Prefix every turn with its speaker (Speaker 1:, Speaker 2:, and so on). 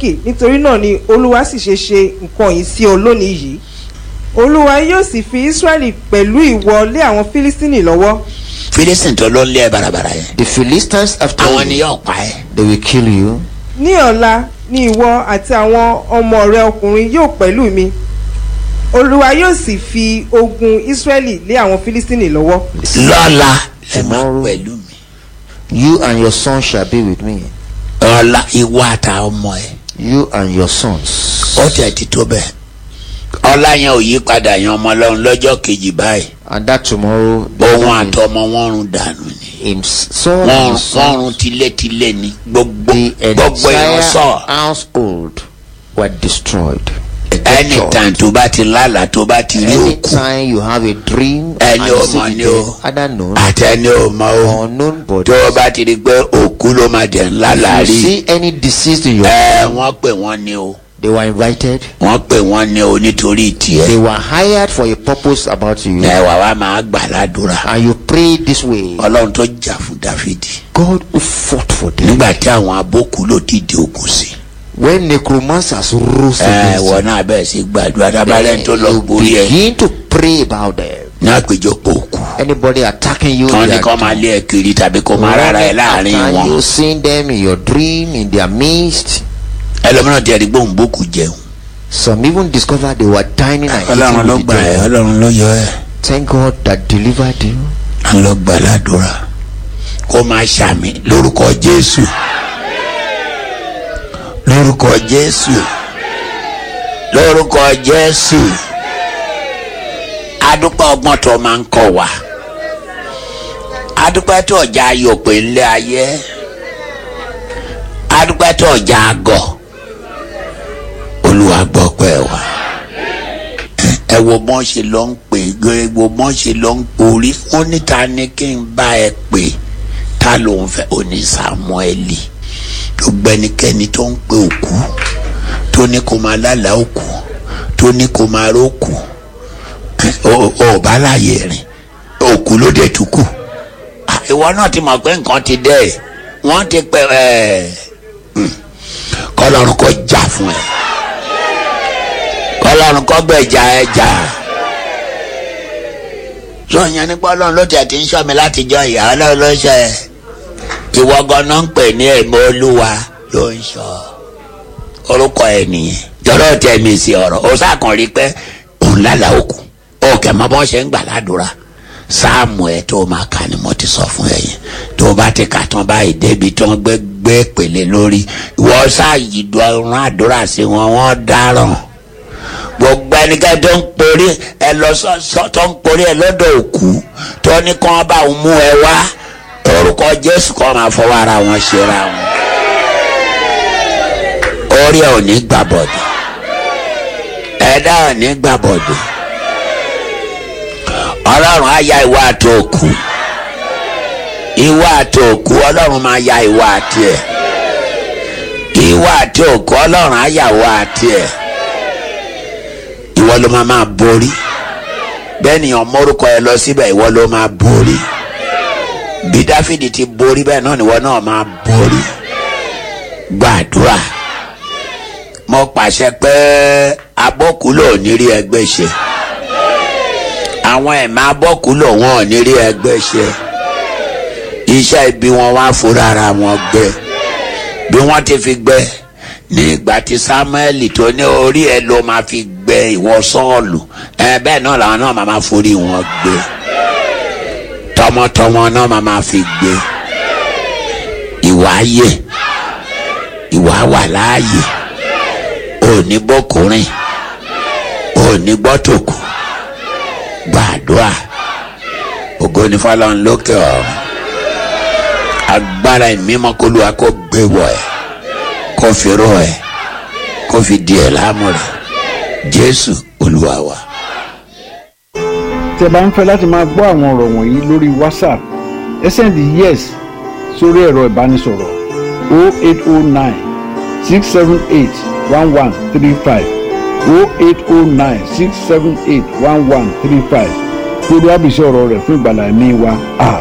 Speaker 1: amaleki nítorí náà ni olúwa sì ṣe ṣe nǹkan yìí sí ọ lónìí yìí olúwa yóò sì fi israẹli pẹ̀lú ìwọ lé àwọn fílístínì lọ́wọ́
Speaker 2: philistine tó ló ń lé ẹ barabara yẹn
Speaker 3: The Philistines after
Speaker 2: àwọn ni
Speaker 3: you,
Speaker 2: yóò pa ẹ
Speaker 3: they will kill you.
Speaker 1: ní ọ̀la ni ìwọ àti àwọn ọmọ rẹ ọkùnrin yóò pẹ̀lú mi olúwa yóò sì fi ogun israẹli lé àwọn fílístínì lọ́wọ́
Speaker 2: lọ́la ẹ máa
Speaker 3: Tomorrow.
Speaker 2: pẹ̀lú mi
Speaker 3: You and your son shall be with me.
Speaker 2: ọ̀la ìwọ àtà ọmọ ẹ
Speaker 3: You and your sons.
Speaker 2: ó tẹ̀ ti tó bẹ́ẹ̀ ọ̀la yẹn ò yí padà yan ọmọ ọlọ́run lọ́jọ́ kejì báyìí
Speaker 3: And that tomorrow, the
Speaker 2: òun
Speaker 3: one
Speaker 2: àtọmọ wọn run dànù ni
Speaker 3: him son
Speaker 2: wọ́n
Speaker 3: and his
Speaker 2: wọ́n
Speaker 3: son,
Speaker 2: run tilétilé ni gbogbo
Speaker 3: the
Speaker 2: gbogbo èèyàn
Speaker 3: entire
Speaker 2: sọ
Speaker 3: household were destroyed.
Speaker 2: anytime tó bá ti lálàá tó bá ti rí òkú
Speaker 3: Anytime you have a dream
Speaker 2: Ẹni
Speaker 3: and you
Speaker 2: ò
Speaker 3: see
Speaker 2: mọ̀
Speaker 3: the
Speaker 2: ni
Speaker 3: dead,
Speaker 2: o.
Speaker 3: either known
Speaker 2: àti ẹni ò mọ o
Speaker 3: or unknown body,
Speaker 2: tó o bá ti rí pé òkú ló máa dẹ̀ ńlá
Speaker 3: if you
Speaker 2: láàrí
Speaker 3: see any deceased in your
Speaker 2: ẹ wọ́n pè wọ́n ní o
Speaker 3: they were invited.
Speaker 2: wọ́n pè wọ́n ní o nítorí tiẹ̀
Speaker 3: They were hired for a purpose about you.
Speaker 2: ẹ wà wá máa gbà ládùúrà
Speaker 3: And you pray this way.
Speaker 2: ọlọ́run tó jà fún dáfídì
Speaker 3: God who fought for them.
Speaker 2: nígbà tí àwọn abókù ló dìde ogun sí
Speaker 3: When necromancers rose
Speaker 2: ẹ
Speaker 3: against
Speaker 2: wọ́n
Speaker 3: you,
Speaker 2: náà bẹ̀rẹ̀ sí gbàdúrà tábàlẹ̀ tó lọ
Speaker 3: you
Speaker 2: borí ẹ
Speaker 3: begin to pray about them.
Speaker 2: ní àpéjọpọ̀ òkú
Speaker 3: Anybody attacking you,
Speaker 2: wọ́n ní
Speaker 3: they
Speaker 2: kọ́
Speaker 3: are
Speaker 2: máa lé ẹ kiri tàbí kó máa rárá ẹ láàrin
Speaker 3: after
Speaker 2: wọn
Speaker 3: you seeing them in your dream, in their midst.
Speaker 2: ẹlòmíràn ti ẹ̀rí gbóhùn bókù jẹun
Speaker 3: Some even discovered they were dining and
Speaker 2: ọlọ́run
Speaker 3: eating
Speaker 2: ló
Speaker 3: with
Speaker 2: gbà ẹ
Speaker 3: them.
Speaker 2: ọlọ́run ló yọ ẹ
Speaker 3: Thank God that delivered you.
Speaker 2: à ń lọ gbà ládùúrà kó máa ṣàmì lórúkọ jésù lórúkọ jésù lórúkọ jésù adúpẹ́ ọgbọ́n tó máa ń kọ́ wa adúpẹ́ tó ọjà ayọ̀ pé ńlẹ̀ ayé adúpẹ́ tó ọjà àgọ̀ olúwa gbọ́ pẹ́ wa ẹ wo bọ́n ṣe lọ ń pè é wo bọ́n ṣe lọ ń porí wọ́n níta ni kí n bá ẹ pè ta ló ń fẹ́ oní samueli gbogbo ẹnikẹ́ni tó ń pe òkú tó ní kó máa lálàá òkú tó ní kó máa rókù ò bá láàyè rìn òkú ló dé tukù Ah, ìwọ náà ti mọ̀ pé nǹkan ti dẹ́ ẹ̀ wọ́n ti pẹ́ ẹ̀ kọ́lọ́run kó jà fún ẹ kọ́lọ́run kó gbẹ̀jà ẹ jà sọ̀yìn nípa ọlọ́run ló tẹ̀ tí ń sọ mi láti jọ ìyá ọlọ́run ló ṣe ẹ ìwọ ganan ń pè ní ẹ̀mí olúwa ló ń sọ orúkọ ẹ nìyẹn jọ̀rọ̀ tẹ̀ mí sí ọ̀rọ̀ ó sàkàn rí pé òun lálàá òkú òkè mọ bọ́n ṣe ń gbà ládùúrà sáàmù ẹ tó máa kà ni mo ti sọ fún ẹ yẹn tó bá ti kà tán báyìí débi tó ń gbé gbé pèlè lórí ìwọ sáàyè dọ̀rùn àdúrà sí wọn wọ́n dáràn gbogbo ẹnikẹ́ni tó ń porí ẹ lọ sọ tó ń porí ẹ lọ́dọ̀ òkú tó ní kí wọ́n bá òun mú ẹ wá orúkọ jésù kọ́ máa fọwọ́ ara wọn ṣera wọn orí ẹ ò ní gbàbọ̀dọ̀ ẹ̀dá ò ní gbàbọ̀dọ̀ ọlọ́run á ya ìwà àti òkú ìwà àti òkú ọlọ́run máa ya ìwà àti ẹ̀ ìwà àti òkú ọlọ́run á ya ìwà àti ẹ̀ ìwọ ló máa máa borí bẹ́ẹ̀ ni ọmọ orúkọ ẹ lọ síbẹ̀ ìwọ ló máa borí bí dáfídì ti borí bẹ́ẹ̀ náà níwọ náà máa borí gbàdúrà mo pàṣẹ pé abọ́kúlò ò ní rí ẹgbẹ́ ṣe àwọn ẹ̀mí abọ́kúlò wọn ò ní rí ẹgbẹ́ ṣe iṣẹ́ ibi wọn wá fúnra ara wọn gbé bí wọ́n ti fi gbé ní ìgbà tí samuel tó ní orí ẹ ló máa fi gbé ìwọ sọ́ọ̀lù ẹ bẹ́ẹ̀ náà làwọn náà máa máa forí wọn gbé tọmọtọmọ náà máa máa fi gbé ìwà ayé ìwà wà láàyè òní bọ́kùnrin òní gbọ́tòkù gbàdúrà ògo ní fọlọ́n lókè ọ̀run agbára ìmímọ́ kó lu akó gbé wọ̀ ẹ́ kó fi rọ ẹ́ kó fi di ẹ̀ láàmú rẹ̀ jésù olúwa wa.
Speaker 4: tí ẹ bá ń fẹ́ láti máa gbọ́ àwọn ọ̀rọ̀ wọ̀nyí lórí whatsapp ẹ sẹ́ndì yes sórí ẹ̀rọ ìbánisọ̀rọ̀ 0809 678 1135 0809 678 1135 kí olúwa bìí sí ọ̀rọ̀ rẹ̀ fún ìgbàlá ẹ̀mí wa.